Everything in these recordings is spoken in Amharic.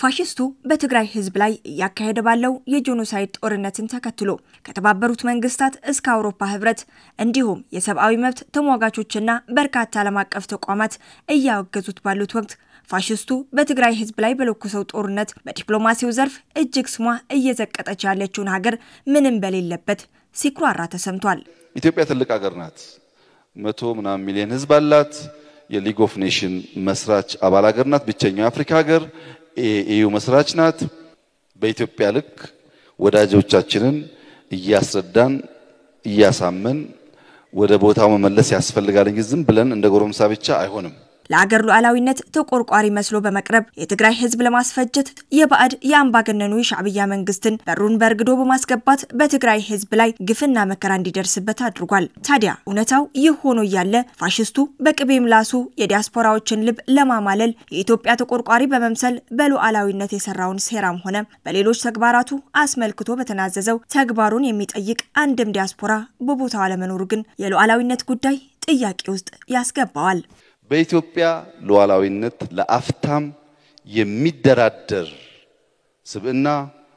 ፋሽስቱ በትግራይ ህዝብ ላይ እያካሄደ ባለው የጄኖሳይድ ጦርነትን ተከትሎ ከተባበሩት መንግስታት እስከ አውሮፓ ህብረት እንዲሁም የሰብአዊ መብት ተሟጋቾችና በርካታ ዓለም አቀፍ ተቋማት እያወገዙት ባሉት ወቅት ፋሽስቱ በትግራይ ህዝብ ላይ በለኮሰው ጦርነት በዲፕሎማሲው ዘርፍ እጅግ ስሟ እየዘቀጠች ያለችውን ሀገር ምንም በሌለበት ሲኩራራ ተሰምቷል። ኢትዮጵያ ትልቅ ሀገር ናት። መቶ ምናምን ሚሊዮን ህዝብ አላት። የሊግ ኦፍ ኔሽን መስራች አባል ሀገር ናት። ብቸኛው የአፍሪካ ሀገር የኢዩ መስራች ናት። በኢትዮጵያ ልክ ወዳጆቻችንን እያስረዳን እያሳመን ወደ ቦታው መመለስ ያስፈልጋል እንጂ ዝም ብለን እንደ ጎረምሳ ብቻ አይሆንም። ለአገር ሉዓላዊነት ተቆርቋሪ መስሎ በመቅረብ የትግራይ ህዝብ ለማስፈጀት የባዕድ የአምባገነኑ የሻዕብያ መንግስትን በሩን በርግዶ በማስገባት በትግራይ ህዝብ ላይ ግፍና መከራ እንዲደርስበት አድርጓል። ታዲያ እውነታው ይህ ሆኖ እያለ ፋሽስቱ በቅቤ ምላሱ የዲያስፖራዎችን ልብ ለማማለል የኢትዮጵያ ተቆርቋሪ በመምሰል በሉዓላዊነት የሰራውን ሴራም ሆነ በሌሎች ተግባራቱ አስመልክቶ በተናዘዘው ተግባሩን የሚጠይቅ አንድም ዲያስፖራ በቦታው አለመኖሩ ግን የሉዓላዊነት ጉዳይ ጥያቄ ውስጥ ያስገባዋል። በኢትዮጵያ ሉዓላዊነት ለአፍታም የሚደራደር ስብዕና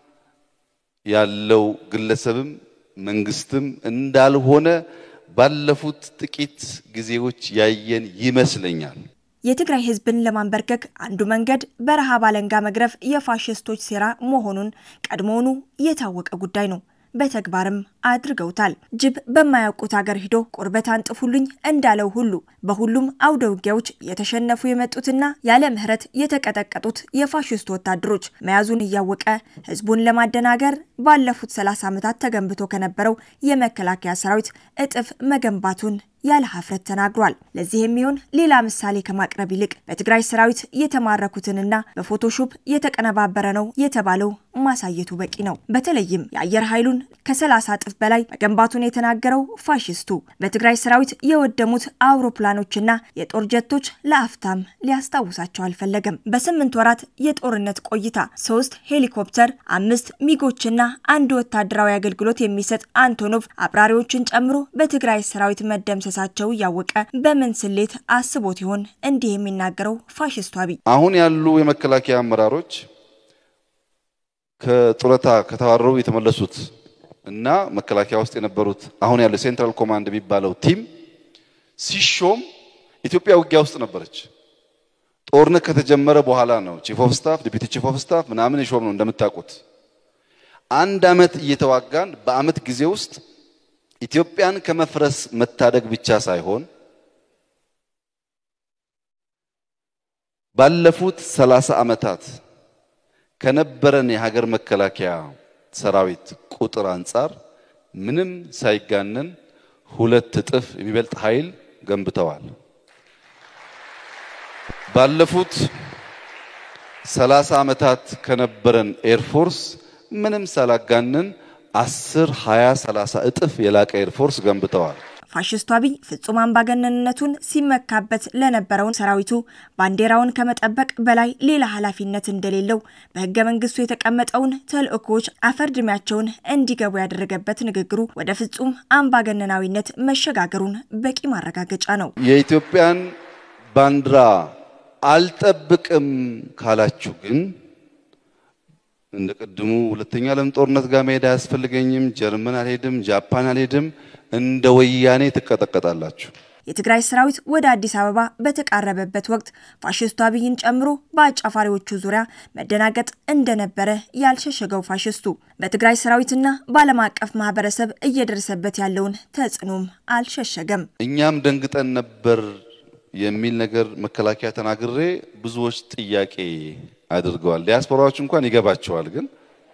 ያለው ግለሰብም መንግስትም እንዳልሆነ ባለፉት ጥቂት ጊዜዎች ያየን ይመስለኛል። የትግራይ ህዝብን ለማንበርከክ አንዱ መንገድ በረሃብ አለንጋ መግረፍ የፋሽስቶች ሴራ መሆኑን ቀድሞውኑ የታወቀ ጉዳይ ነው። በተግባርም አድርገውታል። ጅብ በማያውቁት ሀገር ሂዶ ቁርበት አንጥፉልኝ እንዳለው ሁሉ በሁሉም አውደ ውጊያዎች የተሸነፉ የመጡትና ያለ ምህረት የተቀጠቀጡት የፋሽስት ወታደሮች መያዙን እያወቀ ህዝቡን ለማደናገር ባለፉት 30 ዓመታት ተገንብቶ ከነበረው የመከላከያ ሰራዊት እጥፍ መገንባቱን ያለ ሀፍረት ተናግሯል። ለዚህ የሚሆን ሌላ ምሳሌ ከማቅረብ ይልቅ በትግራይ ሰራዊት የተማረኩትንና በፎቶሾፕ የተቀነባበረ ነው የተባለው ማሳየቱ በቂ ነው። በተለይም የአየር ኃይሉን ከ30 እጥፍ በላይ መገንባቱን የተናገረው ፋሽስቱ በትግራይ ሰራዊት የወደሙት አውሮፕላኖችና የጦር ጀቶች ለአፍታም ሊያስታውሳቸው አልፈለገም። በስምንት ወራት የጦርነት ቆይታ ሶስት ሄሊኮፕተር፣ አምስት ሚጎችና አንድ ወታደራዊ አገልግሎት የሚሰጥ አንቶኖቭ አብራሪዎችን ጨምሮ በትግራይ ሰራዊት መደምሰ ሳቸው እያወቀ በምን ስሌት አስቦት ይሆን እንዲህ የሚናገረው ፋሽስቱ አብይ? አሁን ያሉ የመከላከያ አመራሮች ከጡረታ ከተባረሩ የተመለሱት እና መከላከያ ውስጥ የነበሩት አሁን ያለው ሴንትራል ኮማንድ የሚባለው ቲም ሲሾም ኢትዮጵያ ውጊያ ውስጥ ነበረች። ጦርነት ከተጀመረ በኋላ ነው ቺፍ ኦፍ ስታፍ፣ ዲፒቲ ቺፍ ኦፍ ስታፍ ምናምን የሾም ነው እንደምታውቁት። አንድ አመት እየተዋጋን በአመት ጊዜ ውስጥ ኢትዮጵያን ከመፍረስ መታደግ ብቻ ሳይሆን ባለፉት ሰላሳ ዓመታት ከነበረን የሀገር መከላከያ ሰራዊት ቁጥር አንጻር ምንም ሳይጋነን ሁለት እጥፍ የሚበልጥ ኃይል ገንብተዋል። ባለፉት ሰላሳ ዓመታት ከነበረን ኤርፎርስ ምንም ሳላጋነን አስር ሀያ ሰላሳ እጥፍ የላቀ ኤርፎርስ ገንብተዋል። ፋሽስቱ አብይ ፍጹም አምባገነንነቱን ሲመካበት ለነበረውን ሰራዊቱ ባንዲራውን ከመጠበቅ በላይ ሌላ ኃላፊነት እንደሌለው በህገ መንግስቱ የተቀመጠውን ተልእኮዎች አፈርድሜያቸውን እንዲገቡ ያደረገበት ንግግሩ ወደ ፍጹም አምባገነናዊነት መሸጋገሩን በቂ ማረጋገጫ ነው። የኢትዮጵያን ባንዲራ አልጠብቅም ካላችሁ ግን እንደ ቅድሙ ሁለተኛ ዓለም ጦርነት ጋር መሄድ አያስፈልገኝም፣ ጀርመን አልሄድም፣ ጃፓን አልሄድም፣ እንደ ወያኔ ትቀጠቀጣላችሁ። የትግራይ ሰራዊት ወደ አዲስ አበባ በተቃረበበት ወቅት ፋሽስቱ አብይን ጨምሮ በአጫፋሪዎቹ ዙሪያ መደናገጥ እንደነበረ ያልሸሸገው ፋሽስቱ በትግራይ ሰራዊትና በዓለም አቀፍ ማህበረሰብ እየደረሰበት ያለውን ተጽዕኖም አልሸሸገም። እኛም ደንግጠን ነበር የሚል ነገር መከላከያ ተናግሬ ብዙዎች ጥያቄ አድርገዋል። ዲያስፖራዎች እንኳን ይገባቸዋል። ግን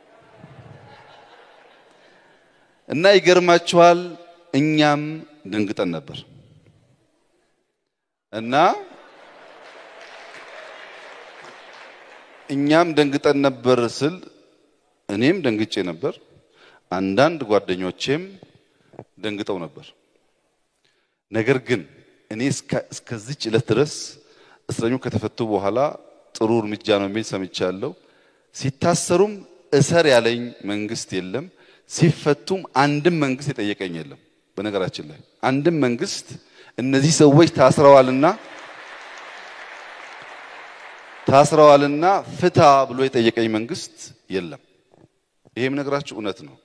እና ይገርማቸዋል፣ እኛም ደንግጠን ነበር እና እኛም ደንግጠን ነበር ስል እኔም ደንግጬ ነበር፣ አንዳንድ ጓደኞቼም ደንግጠው ነበር። ነገር ግን እኔ እስከዚች ዕለት ድረስ እስረኞች ከተፈቱ በኋላ ጥሩ እርምጃ ነው የሚል ሰምቻለሁ። ሲታሰሩም እሰር ያለኝ መንግስት የለም። ሲፈቱም አንድም መንግስት የጠየቀኝ የለም። በነገራችን ላይ አንድም መንግስት እነዚህ ሰዎች ታስረዋልና ታስረዋልና ፍታ ብሎ የጠየቀኝ መንግስት የለም። ይሄም ነገራችሁ እውነት ነው።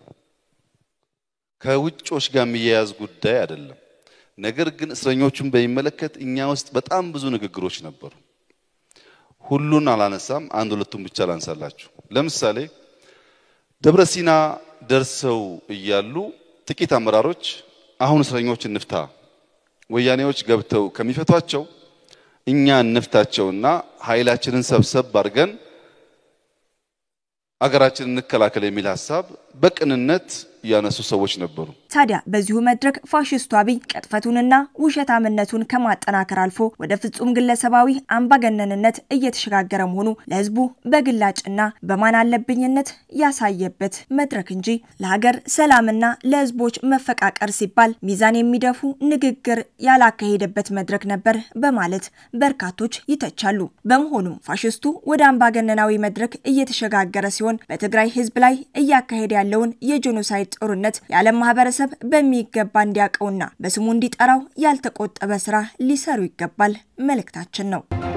ከውጮች ጋር የሚያያዝ ጉዳይ አይደለም። ነገር ግን እስረኞቹን በሚመለከት እኛ ውስጥ በጣም ብዙ ንግግሮች ነበሩ። ሁሉን አላነሳም፣ አንድ ሁለቱን ብቻ ላንሳላችሁ። ለምሳሌ ደብረ ሲና ደርሰው እያሉ ጥቂት አመራሮች አሁን እስረኞች እንፍታ፣ ወያኔዎች ገብተው ከሚፈቷቸው እኛ እንፍታቸውና ኃይላችንን ሰብሰብ አድርገን አገራችንን እንከላከል የሚል ሀሳብ በቅንነት ያነሱ ሰዎች ነበሩ። ታዲያ በዚሁ መድረክ ፋሽስቱ አብይ ቅጥፈቱንና ውሸታምነቱን ከማጠናከር አልፎ ወደ ፍጹም ግለሰባዊ አምባገነንነት እየተሸጋገረ መሆኑ ለሕዝቡ በግላጭና በማን አለብኝነት ያሳየበት መድረክ እንጂ ለሀገር ሰላምና ለሕዝቦች መፈቃቀር ሲባል ሚዛን የሚደፉ ንግግር ያላካሄደበት መድረክ ነበር በማለት በርካቶች ይተቻሉ። በመሆኑም ፋሽስቱ ወደ አምባገነናዊ መድረክ እየተሸጋገረ ሲሆን በትግራይ ሕዝብ ላይ እያካሄደ ያለውን የጄኖሳይድ ጦርነት የዓለም ማህበረሰብ በሚገባ እንዲያውቀውና በስሙ እንዲጠራው ያልተቆጠበ ስራ ሊሰሩ ይገባል መልእክታችን ነው።